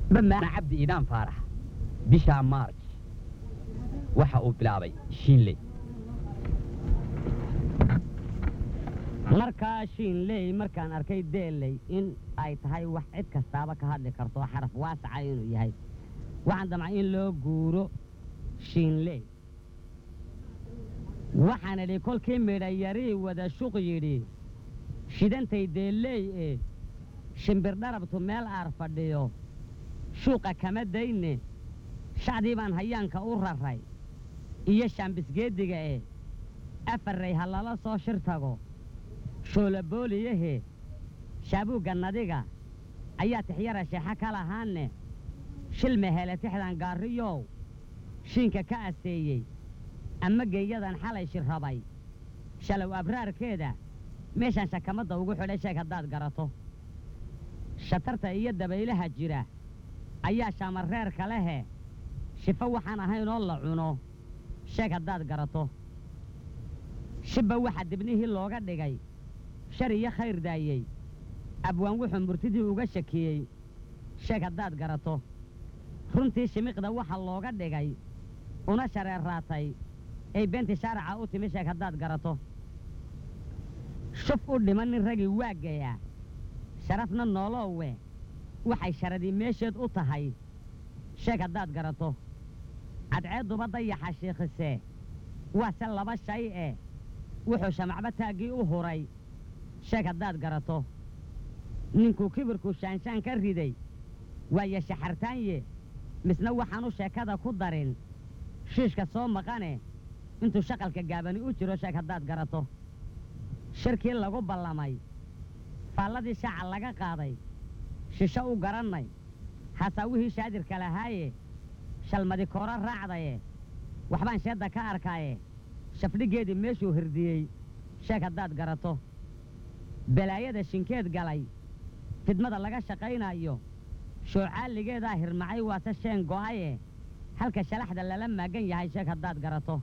dhammaana cabdi iidaan faarax bishaa maarj waxa uu bilaabay shiinley markaa shiinley markaan arkay deelley in ay tahay wax cid kastaaba ka hadli karto xaraf waasaca inuu yahay waxaan damcay in loo guuro shiinley waxaan idhi kolkii midhayarii wada shuq yidhi shidantay deelley ee shimbir dharabtu meel aar fadhiyo shuuqa kama dayne shacdii baan hayaanka u raray iyo shaambisgeediga ee afarray ha lala soo shir tago shoolabooliyahe shaabuugga nadiga ayaa tixyara sheexa ka lahaanne shilme hele tixdan gaariyow shiinka ka aseeyey ama geeyadan xalay shirrabay shalow abraarkeeda meeshaan shakamadda ugu xidhay sheeg haddaad garato shatarta iyo dabaylaha jira ayaa shaamareerka lehe shifo waxaan ahayn oo la cuno sheeg haddaad garato shibba waxa dibnihii looga dhigay shar iyo khayr daayey abwaan wuxuu murtidii uga shakiyey sheeg haddaad garato runtii shimiqda waxa looga dhigay una shareerraatay ay beentii shaaraca u timi sheeg haddaad garato shuf u dhiman nin ragii waagaya sharafna nooloowe waxay sharadii meesheed u tahay sheeg haddaad garato cadceedduba dayaxa shiikhise waa se laba shay eh wuxuu shamacba taaggii u huray sheeg haddaad garato ninkuu kibirku shaanshaan ka riday waaye shaxartaanye misna waxaanu sheekada ku darin shiishka soo maqane intuu shaqalka gaabani u jiro sheeg haddaad garato shirkii lagu ballamay faalladii shaaca laga qaaday shisho u garannay hasaawihii shaadirka lahaaye shalmadi kooro raacdaye waxbaan sheedda ka arkaaye shafdhiggeedii meeshuu hirdiyey sheeg haddaad garato balaayada shinkeed galay fidmada laga shaqaynayo shoocaaligeedaa hirmacay waase sheen go'aye halka shalaxda lala maagan yahay sheeg haddaad garato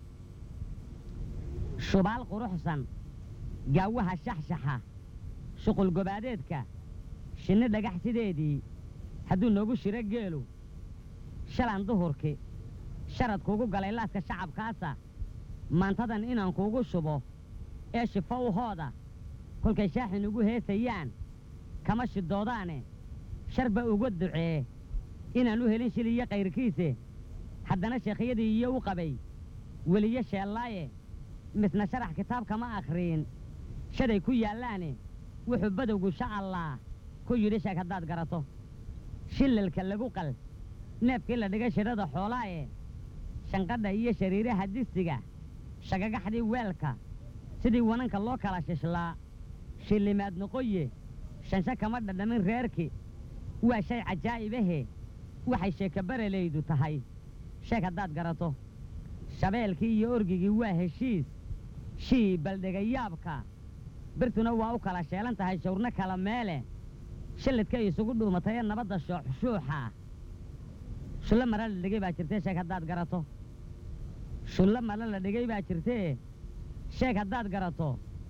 shubaal quruxsan gaawaha shaxshaxa shuqul gobaadeedka shinni dhagax sideedii hadduu noogu shiro geelu shalan duhurki sharad kuugu galay laaska shacabkaasa maantadan inaan kuugu shubo ee shifo u hooda kolkay shaaxin ugu heesayaan kama shidoodaane sharba uga ducee inaan u helin shil iyo kayrkiise haddana sheekhyadii iyo u qabay weliyo sheellaaye misna sharax kitaab kama akhriin shaday ku yaallaane wuxuu badowgu sha allaah ku yidhi sheeg haddaad garato shillalka lagu qal neefkii la dhigay shidhada xoolaaye shanqadha iyo shariiraha disiga shagagaxdii weelka sidii wananka loo kala shishlaa shillimaad noqoye shansho kama dhadhamin reerki waa shay cajaa'ibahe waxay sheekabarelaydu tahay sheeg haddaad garato shabeelkii iyo orgigii waa heshiis shii baldhegayaabka birtuna waa u kala sheelan tahay shawrno kala meele shilladka isugu dhuumatay ee nabadda shooxshuuxa shullo mara la dhigay baa jirtee sheeg haddaad garato shullo mara la dhigay baa jirtee sheeg haddaad garato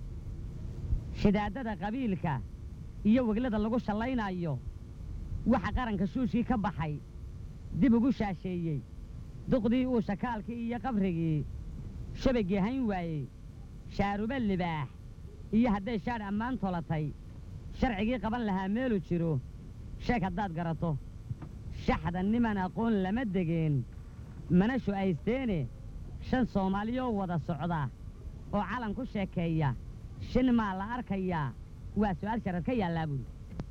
shidaadada qabiilka iyo weglada lagu shallaynaayo waxa qaranka shuushkii ka baxay dib ugu shaasheeyey duqdii uu shakaalkii iyo qabrigii shabaggii hayn waayey shaaruba libaax iyo hadday shaadh ammaan tolatay sharcigii qaban lahaa meelu jiro sheeg haddaad garato shaxda niman aqoon lama degeen mana shu'aysteene shan soomaaliyoo wada socda oo calan ku sheekeeya shin maa la arkayaa waa su'aal sharad ka yaallaa buuli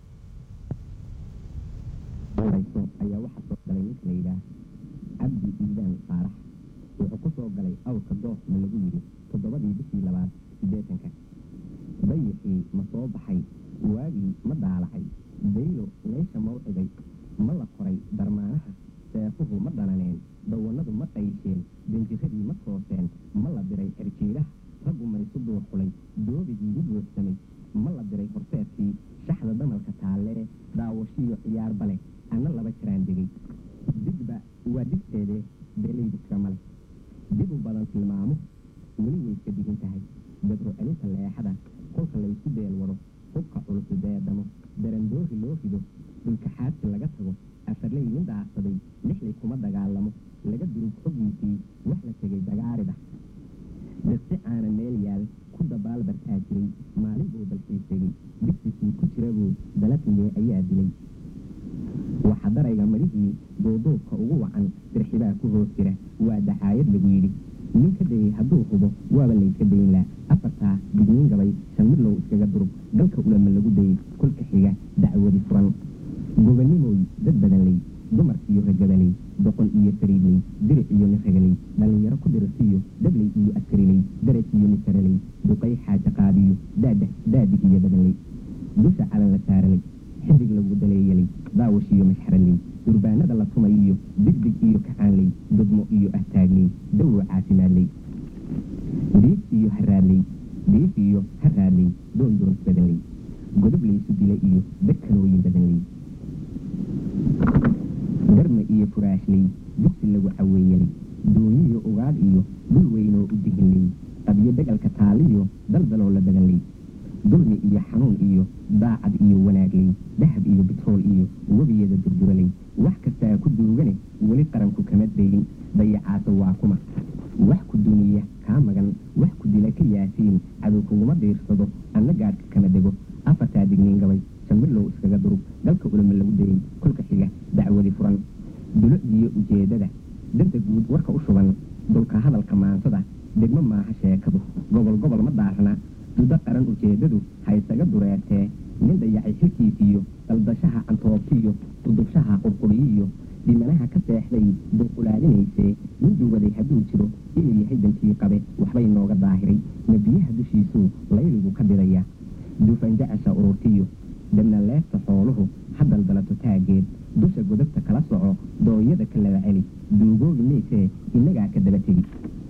warayso ayaa waxaa soo galay ninka la yidhaah cabdi iidaan faarax wuxuu ku soo galay awrka doofna lagu yidhi toddobadii bishii labaad siddeetanka dayixii ma soo baxay waagii ma daalacay daylo meesha mawciday ma la koray darmaanaha seefuhu ma dhalaneen dawannadu ma qaysheen danjiradii ma tooseen ma la diray erjiidhaha raggu maysu duur xulay doobigii u buuxsamay ma la diray horseedkii shaxda damalka taallee daawashiyo ciyaarba leh anna laba jiraan degay digba waa digteedee beelaydu kama leh dib u badan tilmaamuhu weli way iska digin tahay dabro celinta leexada kolka laysu deel wado hubka culusu deedamo darandoori loo rido dhulka xaadsi laga tago afarley nin lama dagaalamo laga durug xoggiisii wax la tegay dagaarida dirsi caana meel yaal ku dabaal bartaa jiray maalin buu balxiis tegey digsigii ku jira buu dalafiyey ayaa dilay waxa darayga marihii duuduubka ugu wacan dirxibaa ku hoos jira waa dacaayad lagu yidhi nin ka dayey hadduu hubo waaba layska dayn laa afartaa digniin gabay shan midlow iskaga durug dalka ulama lagu dayey kolka xiga dacwadi furan gobanimoy dad badanley dumarkiiyo ragabaley doqon iyo sariidley diric iyo niragaley dhallinyaro ku dirasiyo dabley iyo askariley daraj iyo nisaraley duqay xaaja qaadiyo daada daadig iyo badanley dusha calan la saaraley xidig lagu daleeyaley daawash iyo mashxaraley durbaanada la tumayiyo digdig iyo kacaanley dudmo iyo ahtaagley dawo caafimaadley diif iyo haraadley diif iyo haraadley doondoons badanley godobleysu dila iyo dakanooyin badanley garma iyo furaashley dugsi lagu caweeyaley dooniyo ugaadh iyo dhul weynoo u dihinley qabyo degalka taaliyo daldaloo la badanley dulmi iyo xanuun iyo daacad iyo wanaagley dahab iyo bitrool iyo webiyada durduraley wax kastaa ku duugane weli qaranku kama dayin dayacaasa waa kuma wax ku duniya kaa magan wax ku dila ka yaasiin cadow kuguma diirsado anna gaadhka kama dego afartaa digniin gabay shambilow iskaga durug dalka ulama lagu dayey kolka xiga dacwadi furan dulo iyo ujeedada danta guud warka u shuban dulka hadalka maansada degmo maaha sheekadu gobol gobol ma daarna dudo qaran ujeedadu ha isaga dureertee nin dayacay xilkiisiiyo daldashaha cantoobtiyo dudubshaha qurquriyiyo dhimanaha ka seexday duuqulaadinaysee nin duwaday hadduu jiro inuu yahay dantii qabe waxbay nooga daahiray nebiyaha dushiisuu layligu ka didaya duufanjacasha ururtiyo dabna leefta xooluhu ha daldalato taaggeed dusha godobta kala soco dooyada ka laba celi duugoogi maysee innagaa ka daba tegi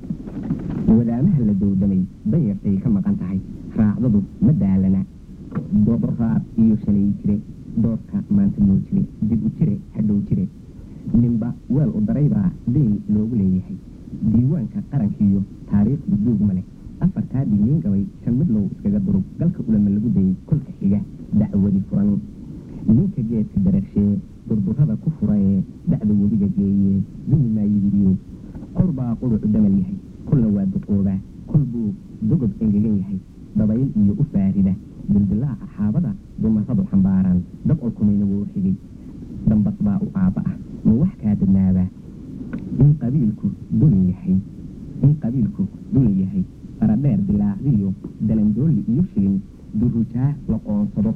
wadaamaha la dowdamay danyartay ka maqan tahay raacdadu ma daalana dodoraab iyo shalay jire doorka maanta noo jire dib u jire hadhow jire ninba weel u daraybaa dayn loogu leeyahay diiwaanka qarankiiyo taariikhdu duug ma leh afartaa digniin gabay shan midlow iskaga durug galka ulama lagu dayey kolka xiga dacwadi furan ninka geedka dararshee durdurada ku furaee dacda webiga geeyee dumi maayidiyo qor baa quducu damal yahay kolna waa duqoobaa kol buu dogob engegan yahay dabayl iyo u faarida dildilaaca xaabada dumarradu xambaaraan dabcolkumayna wuu xigay dambas baa u aabba ah ma wax kaa dadnaabaa in qabiilku duni yahay in qabiilku duni yahay faradheer dilaacdiyo dalandoolli iyo shilin durujaa la qoonsado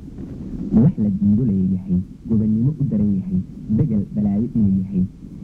wax la diido leeyahay gobannimo u daran yahay degal balaayo inuu yahay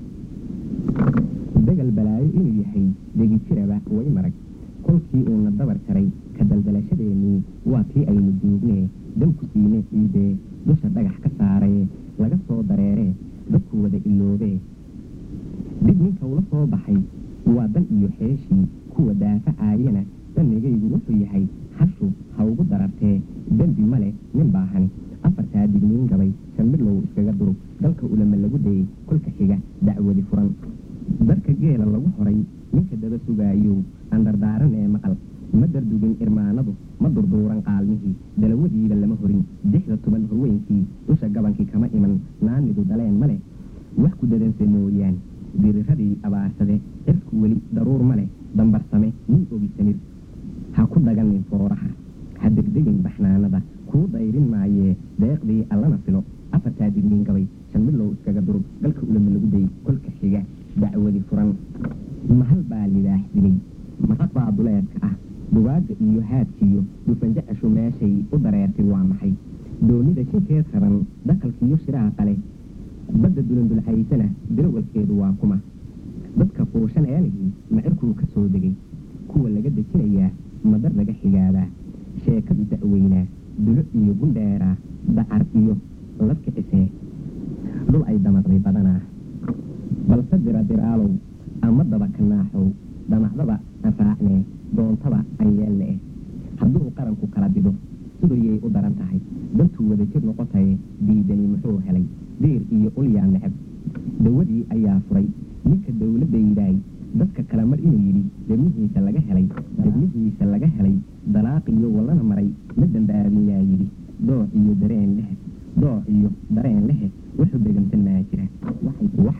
degal balaayo inuu yahay degijiraba way marag kolkii uuna dabar jaray ka daldalashadeenii waa kii aynu duugnee danku siine ciidee dusha dhagax ka saaree laga soo dareeree dadku wada iloobee dib ninka ula soo baxay waa dan iyo xeeshii kuwa daafacaayana dannigaygu wuxuu yahay hashu ha ugu darartee dembi ma leh nin baahani afartaa digniin gabay shan midlow iskaga durug dalka ulama lagu dayey kolka xiga dacwadi furan darka geela lagu horay ninka daba sugaayow andardaaran ee maqal ma dardugin irmaanadu ma durduuran qaalmihii dalawadiiba lama horin dixda tuban horweynkii dusha gabankii kama iman naanidu daleen ma leh wax ku dadanse mooyaan diriradii abaarsade cirku weli daruur ma leh dambarsame nin ogi samir ha ku daganin fooraha ha degdegin baxnaanada kuu dayrin maayee deeqdii allana filo afartaa digniin gabay shan midlow iskaga durug galka ulama lagu dayey kolka xiga dacwadi furan mahal baa libaax dilay maraq baa duleedka ah dugaagga iyo haadkiyo dhufanjacashu meeshay u dareertay waa maxay doonida shinkeed raran dhaqalkiiyo shiraha qale badda dulandulcaysana dilowalkeedu waa kuma dadka fuushan eelihii macirkuu ka soo degay kuwa laga dejinayaa madar laga xigaadaa sheekadu da'weynaa dulo iyo gundheeraa dacar iyo ladkicisee dhul ay damaqday badanaa balse dira diraalow ama daba kanaaxow dhamacdaba aan raacnee doontaba aan yeelne eh hadduu qaranku kala dido siduyay u daran tahay dantuu wada jir noqotaye diidani muxuu helay diir iyo ulyaa necab dawadii ayaa furay ninka dowladaydaay dadka kale mar inuu yidhi debnihiisa laga helay debnihiisa laga helay dalaaq iyo wallana maray ma dambaabiyaa yidhi dooc iyo dareen leh dooc iyo dareen lehe wuxuu degantan maa jira waxay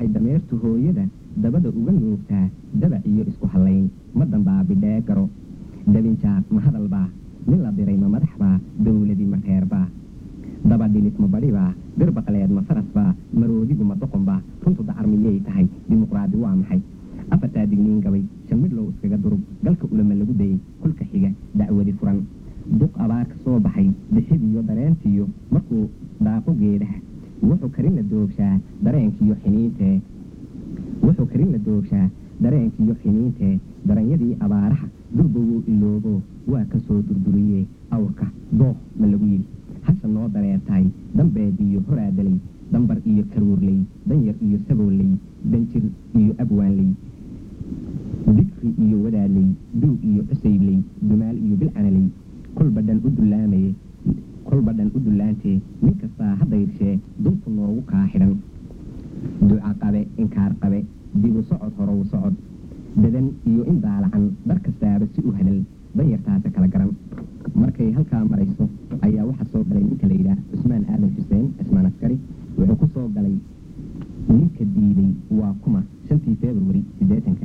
waxay dameertu hooyada dabada uga nuugtaa dabac iyo isku hallayn ma dambaabidhee garo dabinjaad ma hadalbaa nin la diray ma madaxbaa dawladi ma reerbaa dabadhilis ma badhibaa bir baqleed ma farasbaa maroodigu ma doqonbaa runtu dacar miyay tahay dimuqraadi waa maxay afartaa digniin gabay shan midlow iskaga durub galka ulama lagu dayay kulka xiga dacwadi furan duq abaar ka soo baxay bixidiyo dareentiyo markuu daaqo geedaha wuxuu karin la doogshaa dareenkiiyo xiniintee wuxuu karin la doogshaa dareenkiiyo xiniintee daranyadii abaaraha durbowuu iloobo waa ka soo durduriyee awrka dooh ma lagu yidhi hasha noo dareertahay dambeediyo horaadalay dambar iyo karuurley danyar iyo sabooley danjir iyo abwaanley dikri iyo wadaadley duug iyo cusaybley dumaal iyo bilcanaley kolba dhan u dullaamaye kolba dhan u dullaantee nin kastaa haddayrshe duntu noogu kaa xidhan duca qabe inkaar qabe dibu socod horow socod dadan iyo in daalacan dar kastaaba si u hadal danyartaasa kala garan markay halkaa marayso ayaa waxaa soo galay ninka la yidhaah cusmaan aadan xuseen cismaan askari wuxuu ku soo galay ninka diiday waa kuma shantii februari siddeetanka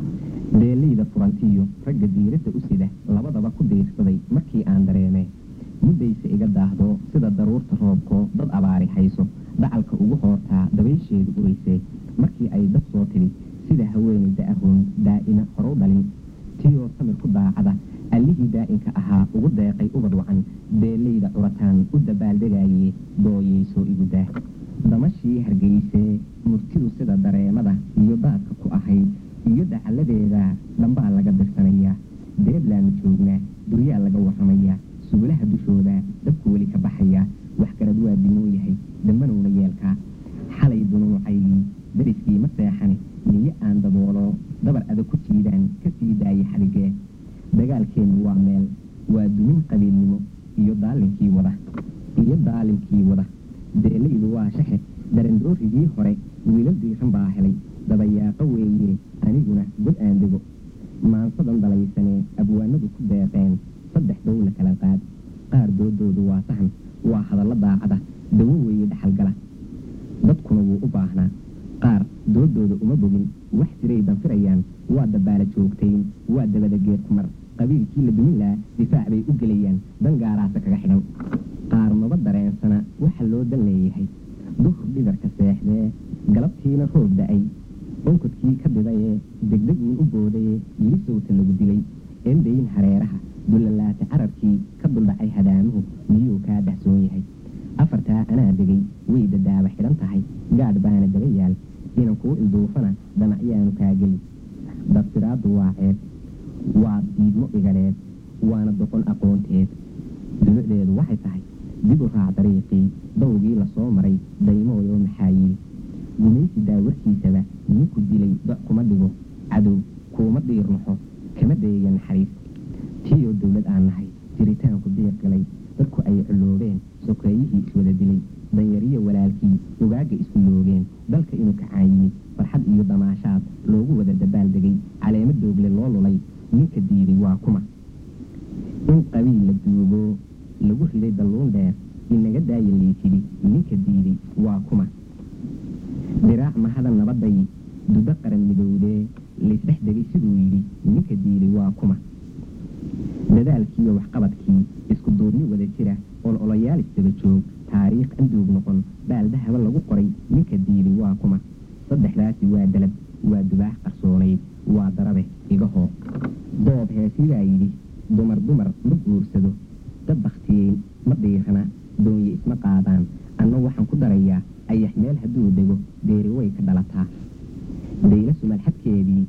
deeleyda furantiyo ragga diiradda u sida labadaba ku diirsaday markii aan dareemee muddayse iga daahdo sida daruurta roobkoo dad abaari hayso dacalka ugu hoortaa dabaysheedu uraysee markii ay dad soo tidhi sida haweenay da'ahoon daa'ima horow dhalin tiyoo samir ku daacada allihii daa'inka ahaa ugu deeqay ubad wacan deeleyda curataan u dabaaldegaayee dooyeyso igu daa damashii hargeysee murtidu sida dareemada iyo daadka ku ahayd iyo dacalladeeda dhambaa laga dirsanayaa deeblaanu joognaa duryaa laga warramayaa sugulaha dushooda dabku weli ka baxayaa waxgarad waa dimoo yahay dambanowna yeelkaa xalay dunuucaygii dariskii ma seexane niyo aan daboolo dabar adag ku jiidaan ka sii daayay xadigee dagaalkeennu waa meel waa dumin qabiilnimo iyo daalinkii wada iyo daalimkii wada deelaydu waa shaxe darandoorigii hore wiilal diiran baa helay dabayaaqo weeye aniguna god aan dego maansadan dalaysanee abwaanadu ku deeqeen saddex dowla kala qaad qaar doodoodu waa sahan waa hadallo daacada dawo weeye dhaxalgala dadkuna wuu u baahnaa qaar doodooda uma bogin wax jiray danfirayaan waa dabaala joogtayn waa dabada geed kumar qabiilkii la dumin lahaa difaac bay u gelayaan dan gaaraasa kaga xidhan qaar maba dareensana waxa loo dan leeyahay duhur dhidarka seexdee galabtiina roob da-ay onkodkii ka didayee degdeguun u boodayee yili sowta lagu dilay endayn hareeraha dullalaata cararkii ka duldhacay hadaamuhu miyuu kaa dahsoon yahay afartaa anaa degay way dadaaba xidhan tahay gaadh baana daba yaal inan kuu ilduufana damacyaanu kaa geli dabtiraaddu waa ceeb waa diidmo dhiganeed waana doqon aqoonteed dulucdeedu waxay tahay dib u raac dariiqii dawgii lasoo maray daymooyoo maxaa yidhi gumaysi daawarkiisaba ninku dilay doc kuma dhigo cadow kuuma dhiirnaxo kama dayeeya naxariis tiiyoo dowlad aan nahay jiritaanku diiq galay dadku ay culoobeen sokeeyihii iswada dilay danyariyo walaalkii ugaagga isku loogeen dalka inuu kacaan yimid farxad iyo damaashaad loogu wada dabaal degay caleemo doogle loo lulay ninka diiday waa kuma in qabiil la duugo lagu riday dalluun dheer inaga daaya liitidi ninka diiday waa kuma diraac mahadan nabaday dudo qaran midowdee laysdhex degay siduu yidhi ninka diiday waa kuma dadaalkiiyo waxqabadkii isku duubni wada jira ololayaal isdaba joog taariikh anduug noqon baaldahaba lagu qoray ninka diiday waa kuma saddexdaasi waa dalab waa dubaax qarsoonayd waa darabe igahoo doob heesidaa yidhi dumar dumar ma guursado dad bakhtiyey ma dhiirana doonye isma qaadaan anna waxaan ku darayaa ayax meel hadduu dego deeri way ka dhalataa dayla sumal xadkeedii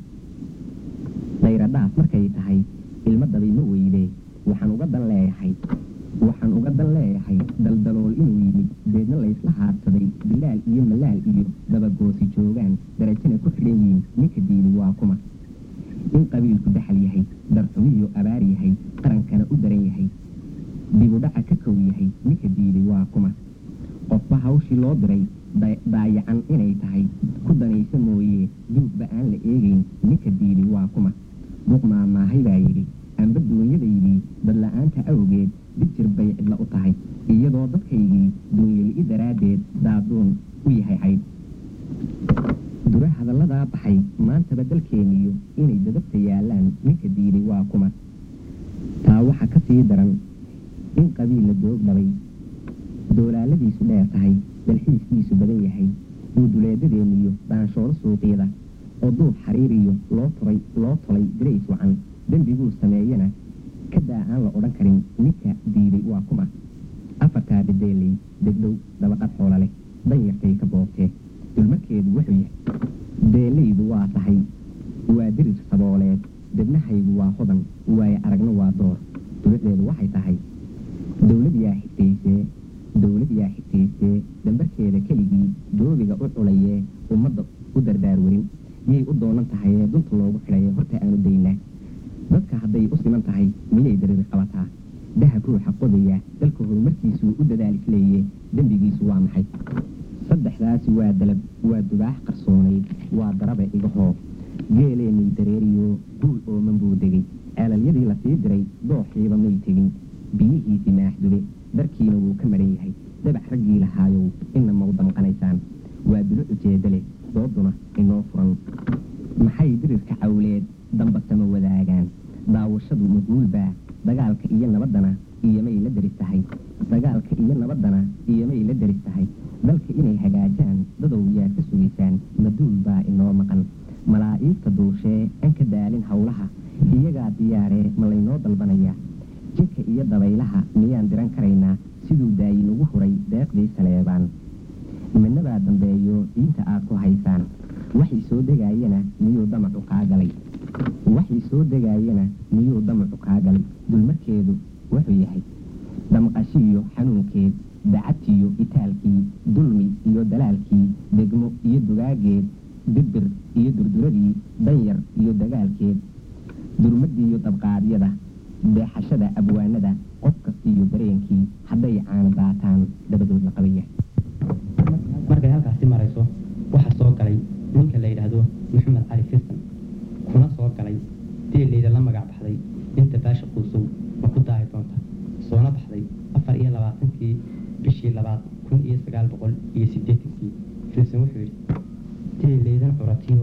dayradhaaf markay tahay ilmo dabay ma weydee waxaan uga dan leeyahay waxaan uga dan leeyahay daldalool inuu yimid deedna laysla haadsaday bilaal iyo malaal iyo dabagoosi joogaan darajana ku xidhan yihiin ninka diiday waa kuma in qabiilku daxal yahay darxumiyo abaar yahay qarankana u daran yahay dibudhaca ka kow yahay ninka diiday waa kuma qofba hawshii loo diray daayacan inay tahay ku danaysa mooyee duugba aan la eegayn ninka diiday waa kuma duq maamaahay baa yidhi amba duunyadaydii dadla-aanta awgeed dijir bay cidla u tahay iyadoo dadkaygii duunyali-i daraaddeed daaduun u yahay cayd hadalladaa baxay maantaba dalkeeniyo inay dadabta yaallaan ninka diiday waa kuma taa waxaa ka sii daran in qabiilla doog dhabay doolaaladiisu dheer tahay dalxiiskiisu badan yahay uu duleedadeeniyo dhaanshoolo suuqyada oo duub xariiriyo loo turay loo tolay dirays wacan dembiguu sameeyana kadaa aan la odhan karin ninka diiday waa kuma afartaa bedeeley degdhow dabaqad xoola leh danyartay ka boobtee dulmarkeedu wuxuu yahay deelaydu waa tahay waa dirir sabooleed debnahaygu waa hodan waaye aragna waa door durucdeedu waxay tahay dowlad yaa xigtaysee dowlad yaa xigtaysee dambarkeeda keligii doobiga u culayee ummadda u dardaar werin yay u doonan tahayee dunta loogu xidhaye horta aanu daynaa dadka hadday u siman tahay miyay dariri qabataa dahab ruuxa qodaya dalka horumarkiisuu u dadaal isleeye dembigiisu waa maxay saddexdaasi waa dalab waa dubaax qarsoonayd waa daraba igahoo geeleenii dareeriyo duul ooman buu degay ceelalyadii la sii diray dooxiiba may tegin biyihiisii maaxdube darkiina wuu ka maran yahay dabac raggii lahaayow ina mau damqanaysaan waa bilo ujeedda leh dooduna inoo furan maxay dirirka cawleed dambasama wadaagaan daawashadu maguulbaa dagaalka iyo nabaddana iyomay la deris tahay dagaalka iyo nabaddana iyomay la deris tahay dalka inay hagaajaan dadow yaad ka sugaysaan maduul baa inoo maqan malaa'iigta duushee aan ka daalin howlaha iyagaa diyaaree ma laynoo dalbanayaa jinka iyo dabaylaha miyaan diran karaynaa siduu daayi nagu huray deeqdii saleebaan midnabaa dambeeyo diinta aad ku haysaan waxay soo degaayana miyuu damacu kaa galay waxay soo degaayana miyuu damacu kaa galay dulmarkeedu wuxuu yahay damqashiiyo xanuunkeed dacadtiyo itaalkii dulmi iyo dalaalkii degmo iyo dugaageed dibbir iyo durduradii danyar iyo dagaalkeed durmadiiyo dabqaadyada deexashada abwaanada qof kastiiyo dareenkii hadday caana daataan dabadood la qabaya markay halkaasi marayso waxaa soo galay ninka la yidhaahdo maxamed cali fistan kuna soo galay deeleyda la magac baxday inta baasha quusow ma ku daahi doonta soona baxday afar iyo labaatankii bishii labaad kun iyo sagaal boqol iyo siddeetankii filson wuxuu yidhi deeleydan curatiyo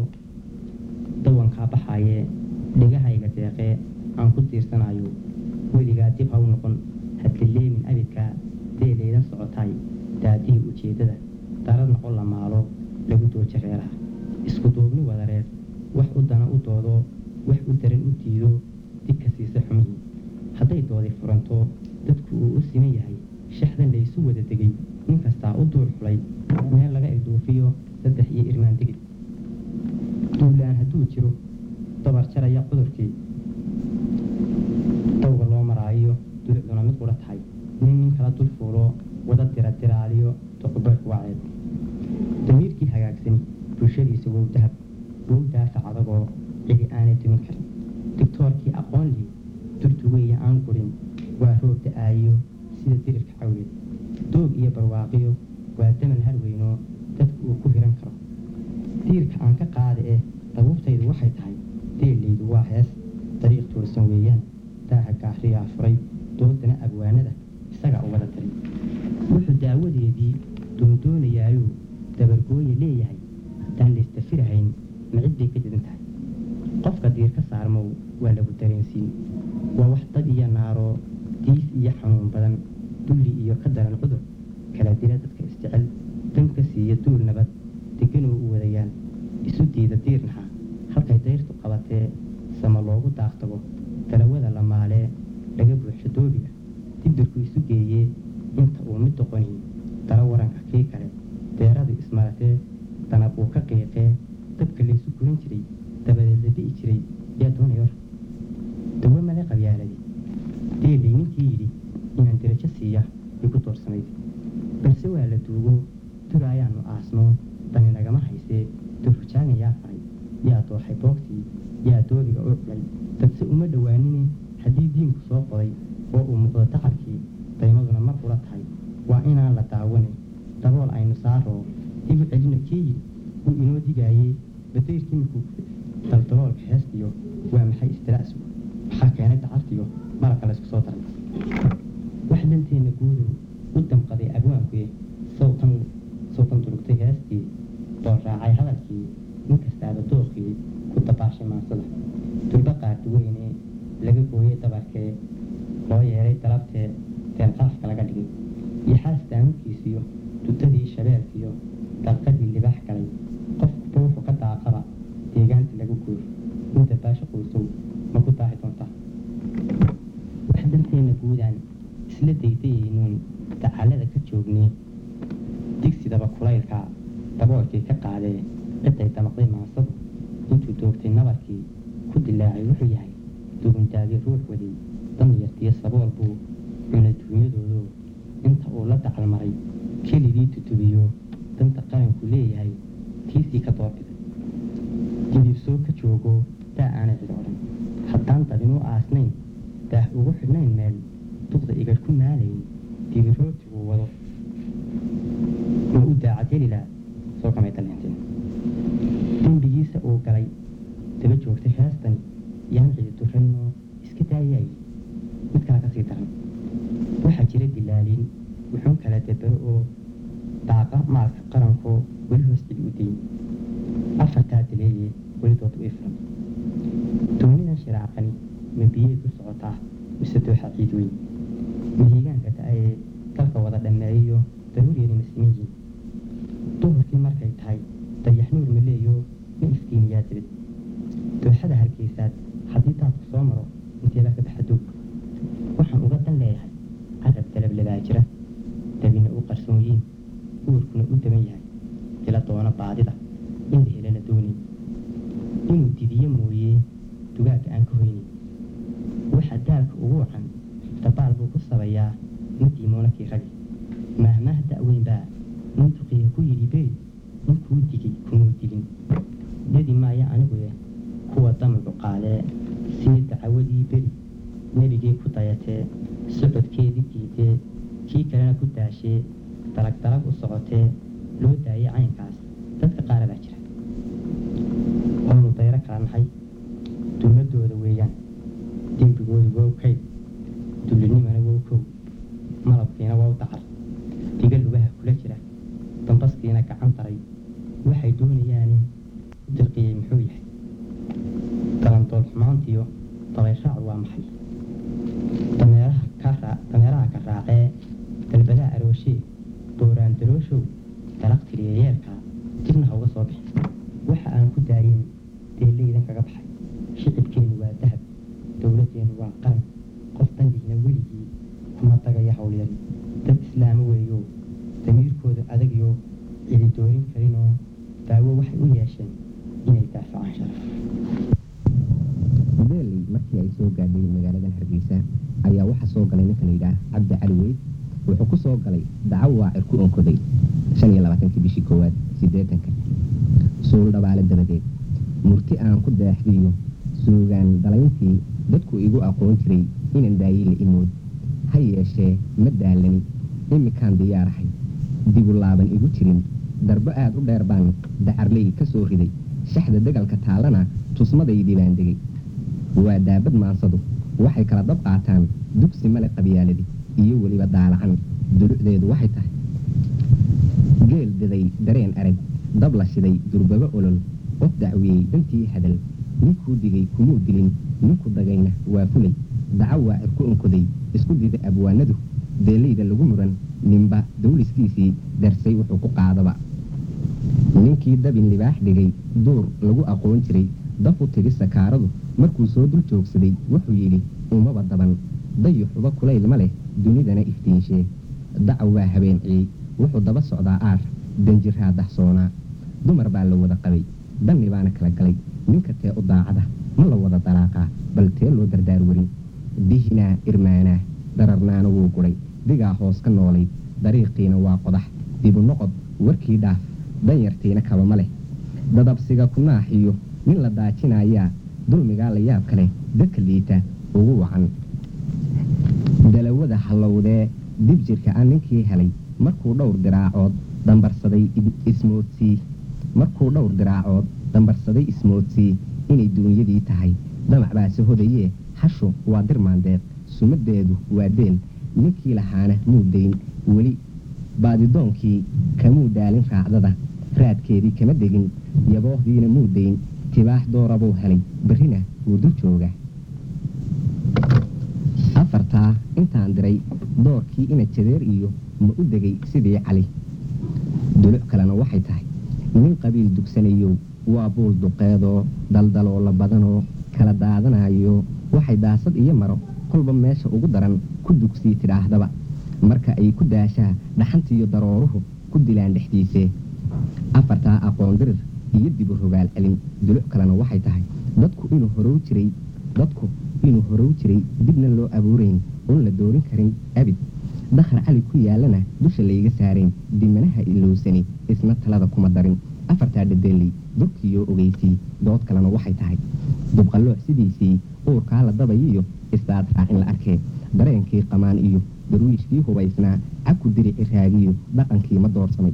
dawankaa baxaayee dhigahayga deeqee aan ku tiirsanayo weligaa dib ha u noqon hadlileemin abidkaa deeleydan socotaay daadihii ujeeddada darar noqon la maalo lagu dooja reeraha isku duubni wadareed wax u dana u doodo wax u daran u diido digka siisa xumihii hadday doodi furanto dadku uu u siman yahay shaxdan laysu wada degay nin kastaa u duur xulay meel laga ilduufiyo saddex iyo irmaan degid duulaan hadduu jiro dabar jaraya cudurkii dawga loo maraayo dulucduna mid qura tahay nin nin kala dul fuulo wada dira diraaliyo toqobarku waceed damiirkii hagaagsani bulshadiisa wow dahab wow daafac adagoo cidi aanay dumin karin digtoorkii aqoon lii durdugeeya aan gurin waa roob da-aayo sida dirirka cawleed doog iyo barwaaqiyo waa damal harweyno dadku uu ku hiran karo diirka aan ka qaada eh dabuubtaydu waxay tahay deeleydu waa hees dariiq toosan weeyaan daaha gaariyaa furay doodana abwaanada isagaa u wada tari wuxuu daawadeedii doondoonayaayuu dabargooye leeyahay haddaan laystafirahayn ma cid bay ka jidan tahay qofka diir ka saarmow waa lagu dareensiin waa wax dad iyo naaroo diis iyo xanuun badan dulli iyo ka daran cudur kala dila dadka isjecel dan ka siiya duul nabad deganoo u wadayaan isu diida diirnaha halkay dayrtu qabatee sama loogu daaqtago dalawada la maalee laga buuxsho doobiga dibdirku isu geeyee inta uu mid doqoni dara waranka kii kale deeradu ismaratee danab uu ka qiiqee dabka laysu guran jiray dabadeed la di'i jiray yaa doonay war dawo male qabyaaladii deelay ninkii yidhi inaan dirajo siiya igu doorsanayd balse waa la duugo dura ayaanu aasno dani nagama haysee durrujaagan yaa faray yaa dooxay boogtii yaa doobiga u culay dadse uma dhowaanine haddii diinku soo qoday oo uu muuqdo dacalkii daymaduna mar ula tahay waa inaan la daawane dabool aynu saaroo igu celina kii yidhi uu inoo digaayey badayrkii markuu daldaloolka heestiyo waa maxay istira'sigu waxaa keenay dacartiyo marabka laysku soo daray wax danteenna guudow u damqaday abwaankuye sawtan sawtan durugtay heestii dool raacay hadalkii ninkas daboolkii ka qaadee ciday damaqday maansadu intuu doogtay nabarkii ku dilaacay wuxuu yahay duguntaadii ruux waday damyartiyo sabool buu cunay duunyadoodo inta uu la dacal maray keligii tutubiyo danta qaranku leeyahay tiisii ka doorbiday didiibsoo ka joogo daa aanay cid odhan haddaan dabinuu aasnayn daah ugu xidhnayn meel duqda igar ku maalayn dibirootiguu wado ma u daacadhelila soo kamay daleenteen dembigiisa uu galay daba joogtay heestani yaan cidi duraynoo iska daayay mid kale ka sii daran waxaa jira dilaaliin wuxuun kala debero oo daaqa maalka qarankoo weli hoos cidi u dayn afartaa dileeye welidood u ifran doonidan shiraacani ma biyey ku socotaa mise dooxa ciid weyn mahiigaanka da-ayee dalka wada dhammeeyo daruuriyani masimiyiin duhurkii markay tahay dayaxnuur ma leeyo ma iftiiniyaa dibid dooxada hargeysaad haddii daadku soo maro inteebaa ka baxa doog waxaan uga dan leeyahay carab dalablabaa jira dabina u qarsooyiin uurkuna u daban yahay dila doona baadida in la helo la doonay inuu didiyo mooyee dugaagga aan ka hoynin waxaa daalka ugu wacan dabaal buu ku sabayaa ninkii moonakii ragi maahmaah da-weyn baa nin duqiya ku yidhi beri ninkuu digay kumuu dilin dedi maaya aniguye kuwa damigu qaadee sii dacawadii beri nebigii ku dayatee socodkeedii diidee kii kalena ku daashee dalag dalag u socotee loo daayay caynkaas dadka qaara baa jira oonu dayro kala nahay dulmadooda weeyaan dembigooda wow kayd dullinimana wow kow malabkiina wow dacar diga lugaha kula jira dambaskiina gacan daray waxay doonayaani u dirqiyey muxuu yahay dalandool xumaantiyo dabayshaacdu waa maxay dameeraha ka raa- dameeraha ka raacee dalbadaha arooshee dooraan dalooshow dalaq tiriya yeerkaa dibna ha uga soo bixin waxa aan ku daayin deellaydan kaga baxay shicibkeennu waa dahab dowladdeennu waa qaran qof dandiina weligii kuma dagaya howlyari dad islaamo weeyo damiirkooda adagyo cidi doorin karinoo daawo waxay u yeesheen inay daafacaan sharaf beeley markii ay soo gaadhay magaaladan hargeysa ayaa waxaa soo galay ninka layidhaah cabdi cali weyd wuxuu ku soo galay dacaw waacir ku onkoday shan iyo labaatankii bishii koowaad siddeetanka suul dhabaale dabadeed murti aan ku daaxdiyo suugaan dalayntii dadku igu aqoon jiray inan daayile imood ha yeeshee ma daalani imikaan diyaarahay dibu laaban igu jirin darbo aad u dheer baan dacarley ka soo riday shaxda degalka taallana tusmadaydii baan degay waa daabad maansadu waxay kala dab qaataan dugsi male qabyaaladi iyo weliba daalacan dulucdeedu waxay tahay geel diday dareen arag dab la shiday durbaba olol qof dacwiyey dantii hadal ninkuu digay kumuu dilin ninku dagayna waa fulay daco waacir ku onkoday isku dida abwaanadu deelayda lagu muran ninba dawliskiisii darsay wuxuu ku qaadaba ninkii dabin libaax dhigay duur lagu aqoon jiray daf u tigi sakaaradu markuu soo dul joogsaday wuxuu yidhi umaba daban dayuxuba kulayl ma leh dunidana iftiinshee dacaw waa habeenciyey wuxuu daba socdaa aar danjiraa dahsoonaa dumar baa la wada qabay danni baana kala galay ninka tee u daacada ma la wada dalaaqaa bal tee loo dardaar warin dihinaa irmaanaa dararnaana wuu gudhay digaa hoos ka noolayd dariiqiina waa qodax dibu noqod warkii dhaaf danyartiina kaba ma leh dadabsiga ku naaxiyo nin la daajinayaa dulmigaa la yaab kale dadka liita ugu wacan dalawada hallowdee dib jirka ah ninkii helay markuu dhowr diraacood dambarsaday ismoodsii markuu dhowr diraacood dambarsaday ismoodsii inay duunyadii tahay damac baase hodayee hashu waa dirmaandeed sumaddeedu waa deel ninkii lahaana muu dayn weli baadidoonkii kamuu daalin raacdada raadkeedii kama degin yaboohdiina muu dayn tibaax doorabuu helay berrina wuu dul jooga afartaa intaan diray doorkii ina jadeer iyo ma u degay sidii cali duluc kalena waxay tahay nin qabiil dugsanayow waa buul duqeedoo daldaloola badanoo kala daadanayo waxay daasad iyo maro kolba meesha ugu daran ku dugsii tidhaahdaba marka ay ku daashaa dhaxantiiyo darooruhu ku dilaan dhexdiisee afartaa aqoon dirir iyo dibu rogaal celin duluc kalena waxay tahay dadku inuu horow jiray dadku inuu horow jiray dibna loo abuurayn oon la doorin karin abid dakhar cali ku yaalana dusha layga saarayn dimanaha ilowsani isna talada kuma darin afartaa dhadeeley durkiiyo ogeysii dood kalena waxay tahay dubqallooc sidiisii uurkaa la dabayiyo isdaad raacin la arkee dareenkii qamaan iyo darwiishkii hubaysnaa cabku dirici raagiyo dhaqankii ma doorsamay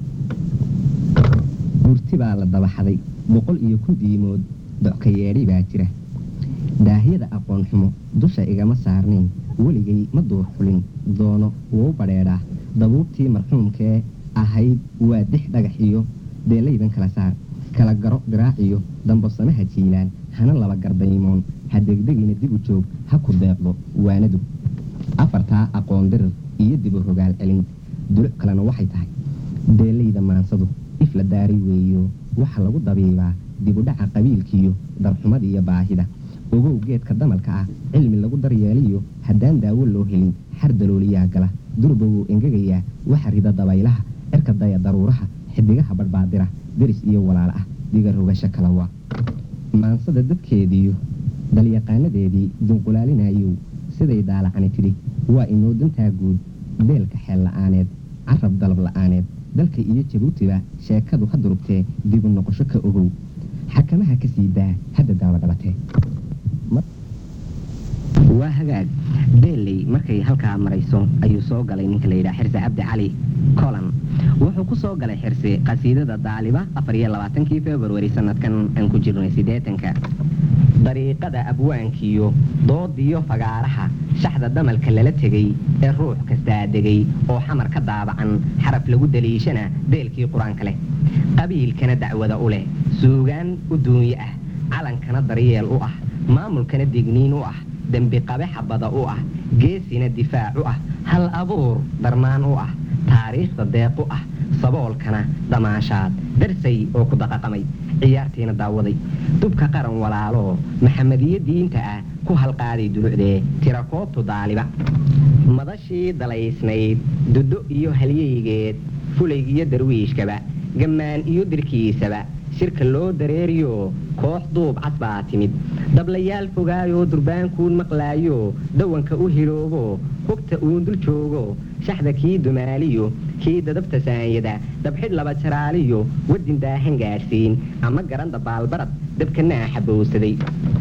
gurti baa la dabaxaday boqol iyo kun diimood docka yeedhay baa jira daahyada aqoon xumo dusha igama saarnayn weligay ma duur xulin doono wuu badheedhaa dabuubtii marxuumkee ahayd waa dix dhagax iyo deelaydan kala saar kala garo diraaciyo dambasanaha jiilaan hana laba gardaymoon ha degdegina dib u joog ha ku deeqdo waanadu afartaa aqoon dirir iyo dibu rogaal celin duluc kalena waxay tahay deelayda maansadu if la daaray weeyo waxa lagu dabiibaa dibudhaca qabiilkiiyo darxumada iyo baahida ogow geedka damalka ah cilmi lagu daryeeliyo haddaan daawo loo helin xar dalooliyaa gala durba wuu engegayaa waxa rida dabaylaha cirka daya daruuraha xidigaha badhbaadira deris iyo walaal ah diga rogasho kala waa maansada dadkeediiyo dalyaqaanadeedii dunqulaalinayow siday daalacani tidhi waa inoo dantaa guud beelka xeel la'aaneed carab dalab la'aaneed dalka iyo jabuutiba sheekadu ha durugtee dibu noqosho ka ogow xakamaha ka sii daa hadda daawa dhabatee waa hagaag beelley markay halkaa marayso ayuu soo galay ninka layidhaha xirse cabdi cali colan wuxuu ku soo galay xirse qasiidada daaliba afar iyo labaatankii februari sanadkan aan ku jirnay siddeetanka dariiqada abwaankiyo doodiyo fagaaraha shaxda damalka lala tegey ee ruux kastaa degay oo xamar ka daabacan xaraf lagu daliishana deelkii qur-aanka leh qabiilkana dacwada u leh suugaan u duunyo ah calankana daryeel u ah maamulkana digniin u ah dembi qabe xabada u ah geesina difaac u ah hal abuur darmaan u ah taariikhda deeq u ah saboolkana damaashaad darsay oo ku daqaqamay ciyaartiina daawaday dubka qaran walaaloo maxamediyo diinta ah ku halqaaday dulucdee tirakoobtu daaliba madashii dalaysnayd dudo iyo halyeygeed fulaygiyo darwiishkaba gammaan iyo dirkiisaba shirka loo dareeriyo koox duub cad baa timid dablayaal fogaayoo durbaankuun maqlaayo dawanka u hiloobo hogta uun dul joogo shaxda kii dumaaliyo kii dadabta saanyada dabxidh laba jaraaliyo wadin daahan gaadhsiin ama garanda baalbarad dabkanaa xabowsaday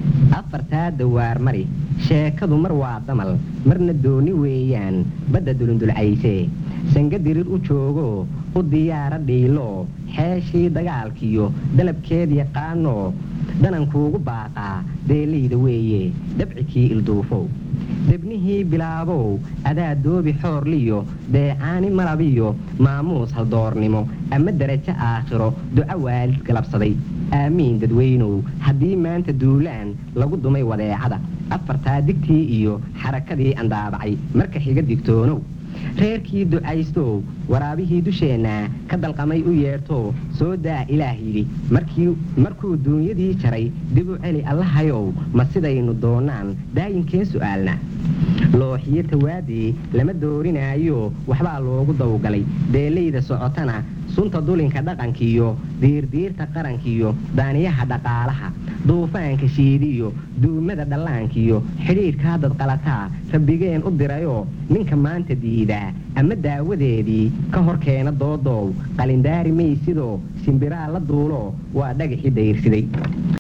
afartaa dawaar mari sheekadu mar waa damal marna dooni weeyaan badda dulundulcaysee sanga dirir u joogo u diyaara dhiilo xeeshii dagaalkiyo dalabkeed yaqaano danankuugu baaqaa deelayda weeye dabcikii ilduufow debnihii bilaabow adaa doobi xoorliyo deecaani malabiyo maamuus haldoornimo ama darajo aakhiro duco waalid galabsaday aamiin dadweynow haddii maanta duulaan lagu dumay wadeecada afartaa digtii iyo xarakadii andaabacay marka xiga digtoonow reerkii ducaystow waraabihii dusheenna ka dalqamay u yeerto soo daa ilaah yidhi markuu duunyadii jaray dib u celi allahayow ma sidaynu doonaan daayinkeen su'aalna looxiyo tawaadii lama doorinaayo waxbaa loogu dawgalay deelayda socotana sunta dulinka dhaqankiyo diirdiirta qarankiyo daaniyaha dhaqaalaha duufaanka shiidiyo duumada dhallaankiyo xidhiidhkaa dadqalataa rabbigeen u dirayoo ninka maanta diidaa ama daawadeedii ka hor keena doodow qalindaari maysidoo shimbiraa la duulo waa dhagaxii dayrsiday